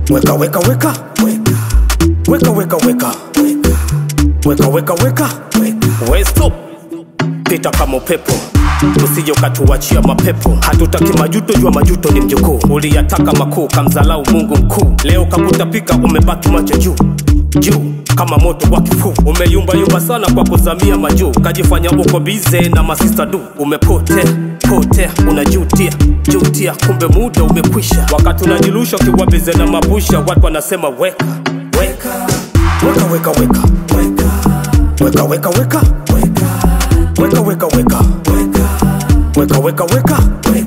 weka weka weka weka weka weka weka weka weka we stop pita kama upepo usije ukatuachia mapepo hatutaki majuto jua majuto ni mjukuu uliyataka makuu kamzalau mungu mkuu leo kakutapika umebaki macho juu juu kama moto wa kifuu umeyumbayumba sana kwa kuzamia majuu kajifanya uko bize na masista du umepotea potea unajutia jutia kumbe muda umekwisha wakati unajilusha ukiwa bize na mabusha watu wanasema weka weka weka weka weka weka weka weka weka weka weka weka weka weka weka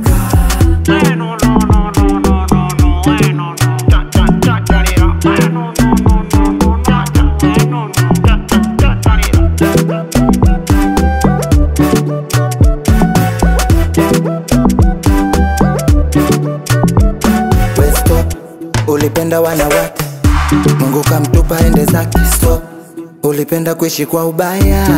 We stop, ulipenda wanawake, Mungu kamtupa ende zake. Stop, ulipenda kuishi kwa ubaya.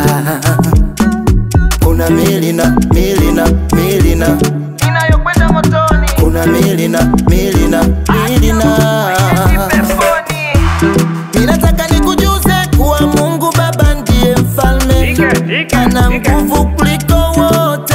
Kuna mili na mili na mili na inayokwenda motoni kuna mili na mili na mili na peponi Ninataka nikujuze kuwa Mungu Baba ndiye mfalme, ana nguvu kuliko wote.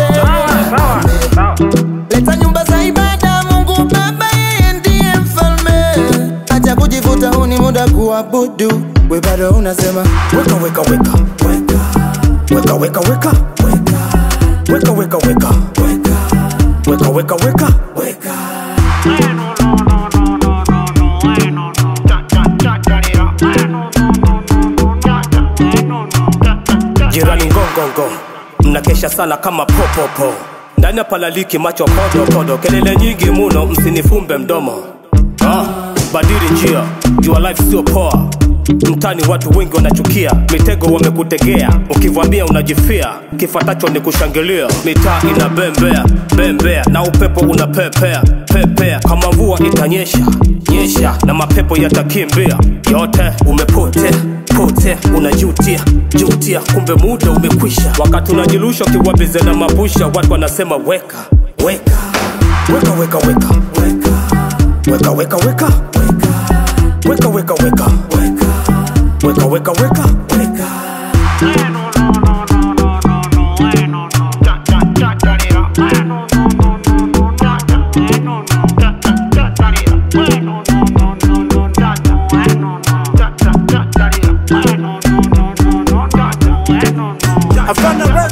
Leta nyumba za ibada, Mungu Baba yeye ndiye mfalme. Acha kujivuta, huu ni muda kuabudu. We bado unasema weka weka weka weka weka weka weka weka weka weka weka weka weka jirani ngongongo mnakesha sana kama popopo ndani ya palaliki macho kodokodo kelele nyingi muno msinifumbe mdomo ah, badiri njia jua life sio poa mtani watu wengi wanachukia mitego wamekutegea ukivamia unajifia kifatacho ni kushangilia mitaa ina bembea bembea na upepo unapepea pepea kama mvua itanyesha nyesha na mapepo yatakimbia yote umepotea pote unajutia jutia kumbe muda umekwisha wakati unajilusha ukiwabize na mabusha watu wanasema weka weka weka weka weka weka weka weka weka weka weka weka weka weka weka weka Havana